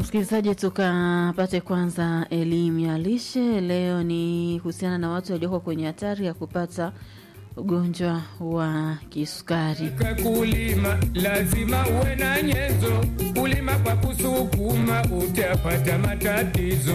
Msikilizaji, tukapate kwanza elimu ya lishe. Leo ni kuhusiana na watu walioko kwenye hatari ya kupata ugonjwa wa kisukari. Kulima lazima uwe na nyenzo, kulima kwa kusukuma utapata matatizo.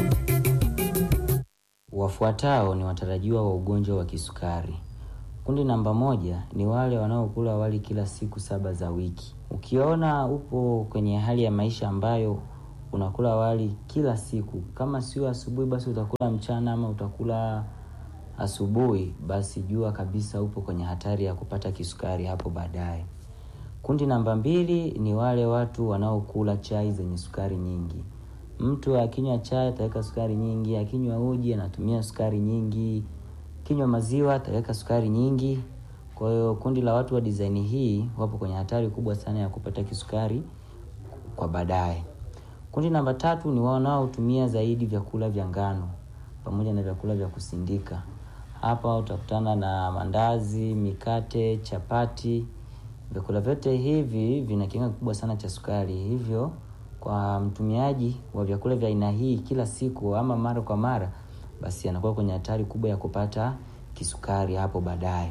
Wafuatao ni watarajiwa wa ugonjwa wa kisukari. Kundi namba moja ni wale wanaokula wali kila siku saba za wiki. Ukiona upo kwenye hali ya maisha ambayo unakula wali kila siku, kama sio asubuhi, basi utakula mchana ama utakula asubuhi, basi jua kabisa upo kwenye hatari ya kupata kisukari hapo baadaye. Kundi namba mbili ni wale watu wanaokula chai zenye sukari nyingi. Mtu akinywa chai ataweka sukari nyingi, akinywa uji anatumia sukari nyingi, kinywa maziwa ataweka sukari nyingi. Kwa hiyo kundi la watu wa design hii wapo kwenye hatari kubwa sana ya kupata kisukari kwa baadaye. Kundi namba tatu ni wanaotumia zaidi vyakula vya ngano pamoja na vyakula vya kusindika. Hapa utakutana na mandazi, mikate, chapati. Vyakula vyote hivi vina kiwango kikubwa sana cha sukari, hivyo kwa mtumiaji wa vyakula vya aina hii kila siku ama mara kwa mara, basi anakuwa kwenye hatari kubwa ya kupata kisukari hapo baadaye.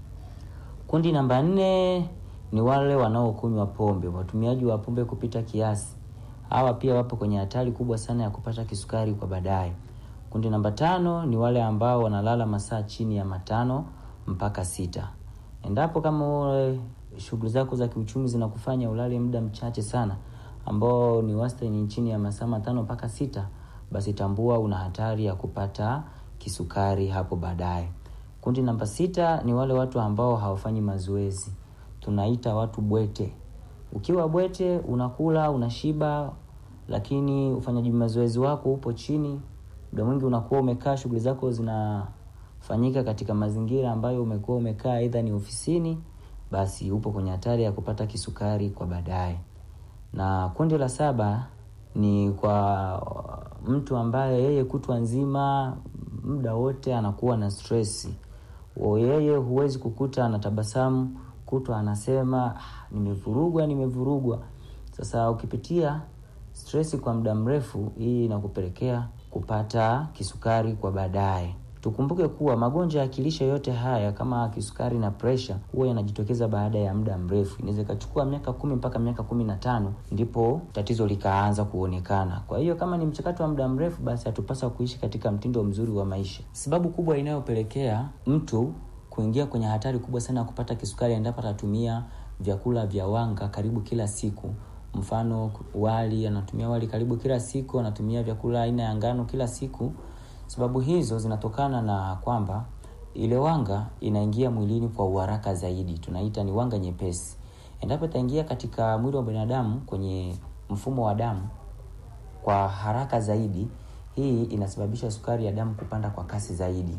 Kundi namba nne ni wale wanaokunywa pombe, watumiaji wa pombe kupita kiasi. Hawa pia wapo kwenye hatari kubwa sana ya kupata kisukari kwa baadaye. Kundi namba tano ni wale ambao wanalala masaa chini ya matano mpaka sita. Endapo kama shughuli zako za kiuchumi zinakufanya ulale muda mchache sana ambao ni wastani chini ya masaa matano mpaka sita, basi tambua una hatari ya kupata kisukari hapo baadaye. Kundi namba sita ni wale watu ambao hawafanyi mazoezi, tunaita watu bwete. Ukiwa bwete, unakula unashiba, lakini ufanyaji mazoezi wako upo chini. Muda mwingi unakuwa umekaa, shughuli zako zinafanyika katika mazingira ambayo umekuwa umekaa, aidha ni ofisini, basi upo kwenye hatari ya kupata kisukari kwa baadaye. Na kundi la saba ni kwa mtu ambaye yeye kutwa nzima muda wote anakuwa na stress. Yeye huwezi kukuta anatabasamu, kutwa anasema ah, nimevurugwa nimevurugwa. Sasa ukipitia stress kwa muda mrefu, hii inakupelekea kupata kisukari kwa baadaye. Tukumbuke kuwa magonjwa ya kilishe yote haya kama kisukari na presha huwa yanajitokeza baada ya muda mrefu. Inaweza ikachukua miaka kumi mpaka miaka kumi na tano ndipo tatizo likaanza kuonekana. Kwa hiyo kama ni mchakato wa muda mrefu, basi hatupasa kuishi katika mtindo mzuri wa maisha. Sababu kubwa inayopelekea mtu kuingia kwenye hatari kubwa sana ya kupata kisukari endapo atatumia vyakula vya wanga karibu kila siku. Mfano wali, anatumia wali karibu kila siku, anatumia vyakula aina ya ngano kila siku. Sababu hizo zinatokana na kwamba ile wanga inaingia mwilini kwa uharaka zaidi, tunaita ni wanga nyepesi. Endapo itaingia katika mwili wa binadamu kwenye mfumo wa damu kwa haraka zaidi, hii inasababisha sukari ya damu kupanda kwa kasi zaidi.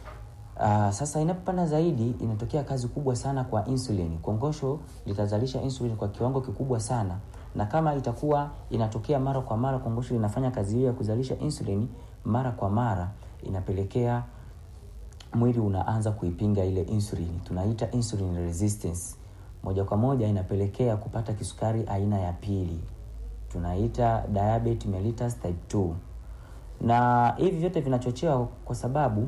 Uh, sasa inapopanda zaidi inatokea kazi kubwa sana kwa insulin. Kongosho litazalisha insulin kwa kiwango kikubwa sana, na kama itakuwa inatokea mara kwa mara, kongosho linafanya kazi hiyo ya kuzalisha insulin mara kwa mara, inapelekea mwili unaanza kuipinga ile insulin, tunaita insulin resistance. Moja kwa moja inapelekea kupata kisukari aina ya pili, tunaita diabetes mellitus type 2, na hivi vyote vinachochewa kwa sababu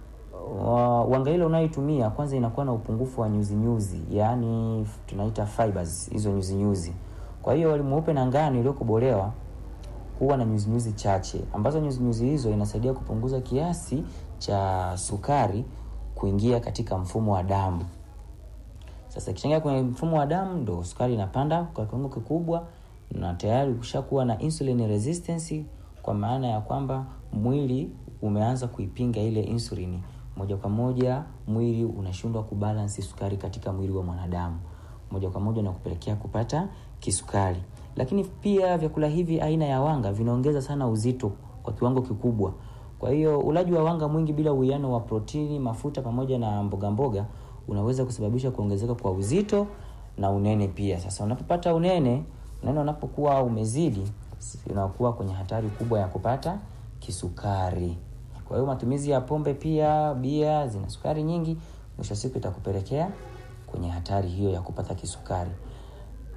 wanga ile unayoitumia kwanza inakuwa na upungufu wa nyuzi nyuzi, yaani tunaita fibers, hizo nyuzi nyuzi. Kwa hiyo wali mweupe na ngano iliyokobolewa huwa na nyuzi nyuzi chache, ambazo nyuzi nyuzi hizo inasaidia kupunguza kiasi cha sukari kuingia katika mfumo wa damu. Sasa ikichangia kwenye mfumo wa damu, ndo sukari inapanda kwa kiwango kikubwa, na tayari ukishakuwa na insulin resistance, kwa maana ya kwamba mwili umeanza kuipinga ile insulini moja kwa moja mwili unashindwa kubalansi sukari katika mwili wa mwanadamu, moja kwa moja na kupelekea kupata kisukari. Lakini pia vyakula hivi aina ya wanga vinaongeza sana uzito kwa kiwango kikubwa. Kwa hiyo ulaji wa wanga mwingi bila uwiano wa protini, mafuta pamoja na mboga mboga unaweza kusababisha kuongezeka kwa uzito na unene pia. Sasa unapopata unene, unene unapokuwa umezidi, unakuwa kwenye hatari kubwa ya kupata kisukari. Kwa hiyo matumizi ya pombe pia, bia zina sukari nyingi, mwisho siku itakupelekea kwenye hatari hiyo ya kupata kisukari.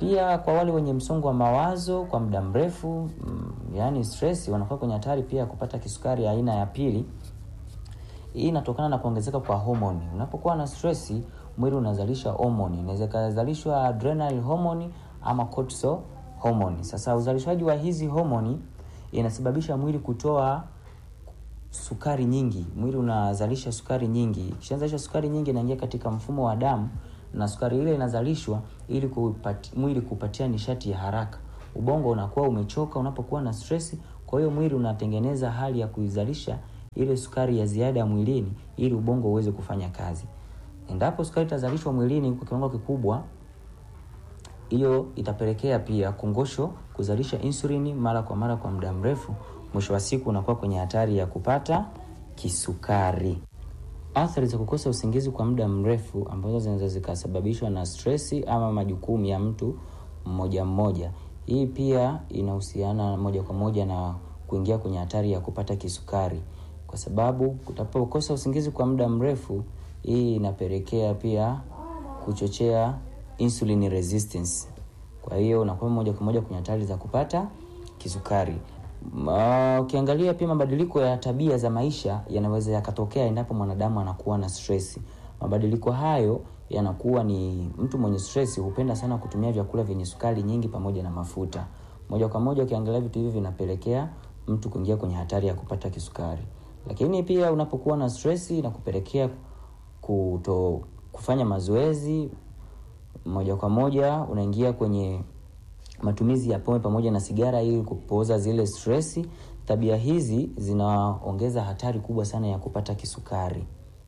Pia kwa wale wenye msongo wa mawazo kwa muda mrefu mm, yaani stress, wanakuwa kwenye hatari pia ya kupata kisukari aina ya pili. Hii inatokana na kuongezeka kwa homoni. Unapokuwa na stress, mwili unazalisha homoni, inaweza ikazalishwa adrenal hormone ama cortisol hormone. Sasa uzalishaji wa hizi homoni inasababisha mwili kutoa sukari nyingi. Mwili unazalisha sukari nyingi. Ikishazalisha sukari nyingi, inaingia katika mfumo wa damu, na sukari ile inazalishwa ili kupati, mwili kupatia nishati ya haraka. Ubongo unakuwa umechoka unapokuwa na stress, kwa hiyo mwili unatengeneza hali ya kuizalisha ile sukari ya ziada mwilini ili ubongo uweze kufanya kazi. Endapo sukari itazalishwa mwilini kwa kiwango kikubwa, hiyo itapelekea pia kongosho kuzalisha insulini mara kwa mara kwa muda mrefu. Mwisho wa siku unakuwa kwenye hatari ya kupata kisukari. Athari za kukosa usingizi kwa muda mrefu ambazo zinaweza zikasababishwa na stresi ama majukumu ya mtu mmoja mmoja, hii pia inahusiana moja kwa moja na kuingia kwenye hatari ya kupata kisukari, kwa sababu utapokosa usingizi kwa muda mrefu, hii inapelekea pia kuchochea insulin resistance. Kwa hiyo unakuwa moja kwa moja kwenye hatari za kupata kisukari. Ma, ukiangalia pia mabadiliko ya tabia za maisha yanaweza yakatokea endapo mwanadamu anakuwa na stress. Mabadiliko hayo yanakuwa ni mtu mwenye stress hupenda sana kutumia vyakula vyenye sukari nyingi pamoja na mafuta. Moja kwa moja ukiangalia vitu hivi vinapelekea mtu kuingia kwenye hatari ya kupata kisukari. Lakini pia unapokuwa na stress inakupelekea kuto kufanya mazoezi moja kwa moja unaingia kwenye matumizi ya pombe pamoja na sigara ili kupooza zile stress. Tabia hizi zinaongeza hatari kubwa sana ya kupata kisukari.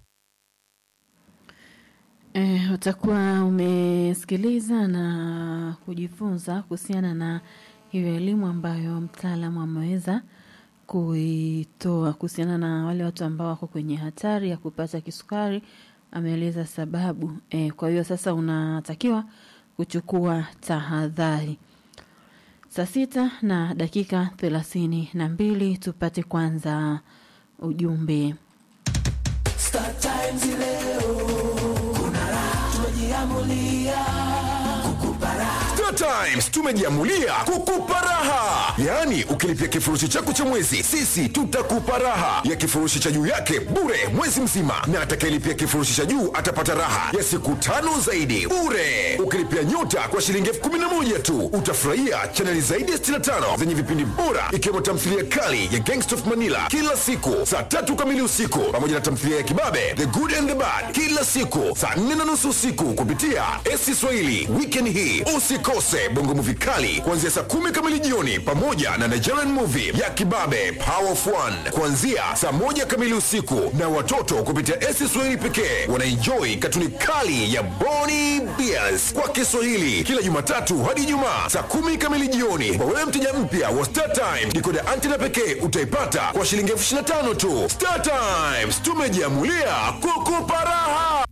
E, utakuwa umesikiliza na kujifunza kuhusiana na hiyo elimu ambayo mtaalamu ameweza kuitoa kuhusiana na wale watu ambao wako kwenye hatari ya kupata kisukari. Ameeleza sababu e, kwa hiyo sasa unatakiwa kuchukua tahadhari. Saa sita na dakika thelathini na mbili tupate kwanza ujumbe. Star Times leo kuna raha, tumejiamulia kukupa raha. Star Times tumejiamulia kukupa raha, yaani ukilipia kifurushi chako cha mwezi, sisi tutakupa raha ya kifurushi cha juu yake bure mwezi mzima, na atakayelipia kifurushi cha juu atapata raha ya siku tano zaidi bure. Ukilipia nyota kwa shilingi elfu kumi na moja tu utafurahia chaneli zaidi ya 65 zenye vipindi bora ikiwemo tamthilia kali ya Gangsta of Manila kila siku saa tatu kamili usiku pamoja na tamthilia ya kibabe The Good and the Bad kila siku saa nne na nusu usiku kupitia esi Swahili. Weekend hii usikose bongo movie kali kuanzia saa kumi kamili jioni pamoja na Nigerian movie ya kibabe Power of One kuanzia saa moja kamili usiku, na watoto kupitia esi Swahili pekee wanaenjoy katuni kali ya Boni Bears kwa Kiswahili kila Jumatatu hadi Ijumaa saa kumi kamili jioni. Kwa wewe mteja mpya wa Star Times, dikoda antena pekee utaipata kwa shilingi elfu ishirini na tano tu. Star Times tumejiamulia kukupa raha.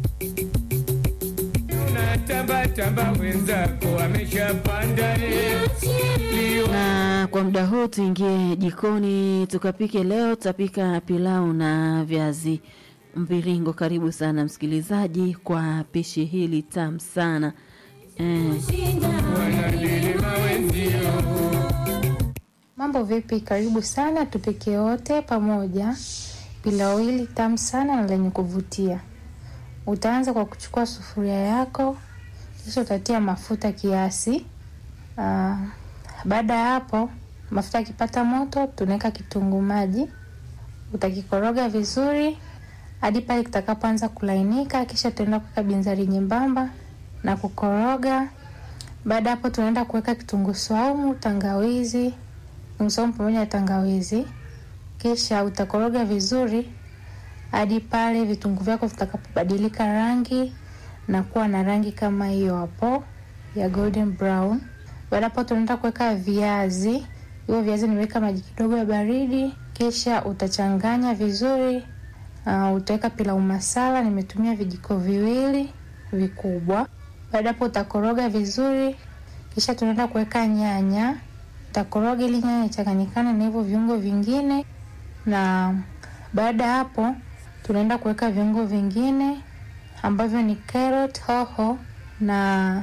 Unatambatamba wenzako ameshapanda eh. Lio Na kwa muda huu tuingie jikoni tukapike. Leo tutapika pilau na viazi mviringo. Karibu sana msikilizaji kwa pishi hili tamu sana eh. wanalilima wenzio Mambo vipi? Karibu sana tupike wote pamoja pilau hili tamu sana na lenye kuvutia. Utaanza kwa kuchukua sufuria yako, kisha utatia mafuta kiasi. Aa, baada ya hapo mafuta yakipata moto, tunaweka kitunguu maji, utakikoroga vizuri hadi pale kitakapoanza kulainika, kisha tunaenda kuweka binzari nyembamba na kukoroga. Baada ya hapo tunaenda kuweka kitunguu saumu, tangawizi, kitunguu saumu pamoja na tangawizi, kisha utakoroga vizuri hadi pale vitunguu vyako vitakapobadilika rangi na kuwa na rangi kama hiyo hapo ya golden brown. Baada hapo tunaenda kuweka viazi. Hiyo viazi nimeweka maji kidogo ya baridi, kisha utachanganya vizuri. Uh, utaweka pilau masala, nimetumia vijiko viwili vikubwa. Baada hapo utakoroga vizuri, kisha tunaenda kuweka nyanya. Utakoroga ili nyanya ichanganyikane na hivyo viungo vingine, na baada ya hapo tunaenda kuweka viungo vingine ambavyo ni carrot, hoho na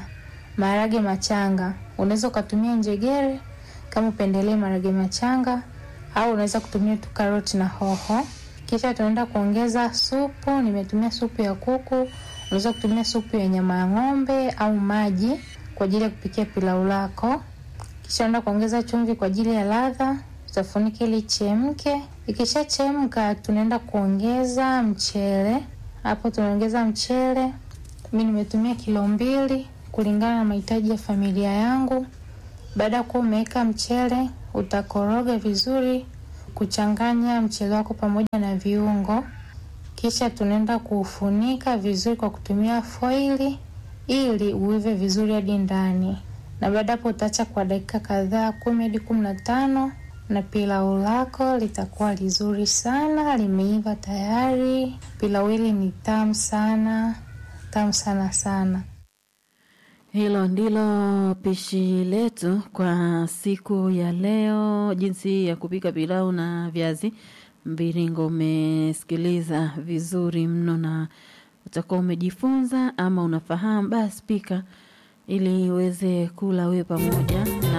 maharage machanga. Unaweza ukatumia njegere kama upendelee maharage machanga, au unaweza kutumia tu karoti na hoho. Kisha tunaenda kuongeza supu. Nimetumia supu ya kuku, unaweza kutumia supu ya nyama ya ng'ombe au maji kwa ajili ya kupikia pilau lako. Kisha unaenda kuongeza chumvi kwa ajili ya ladha, utafunika ili chemke. Ikishachemka, tunaenda kuongeza mchele. Hapo tunaongeza mchele, mi nimetumia kilo mbili kulingana na mahitaji ya familia yangu. Baada ya kuwa umeweka mchele, utakoroga vizuri kuchanganya mchele wako pamoja na viungo, kisha tunaenda kuufunika vizuri kwa kutumia foili ili uive vizuri hadi ndani, na baada hapo utaacha kwa dakika kadhaa kumi hadi kumi na tano na pilau lako litakuwa lizuri sana, limeiva tayari. Pilau hili ni tamu sana, tamu sana sana. Hilo ndilo pishi letu kwa siku ya leo, jinsi ya kupika pilau na viazi mviringo. Umesikiliza vizuri mno na utakuwa umejifunza ama unafahamu, basi pika ili uweze kula wewe pamoja na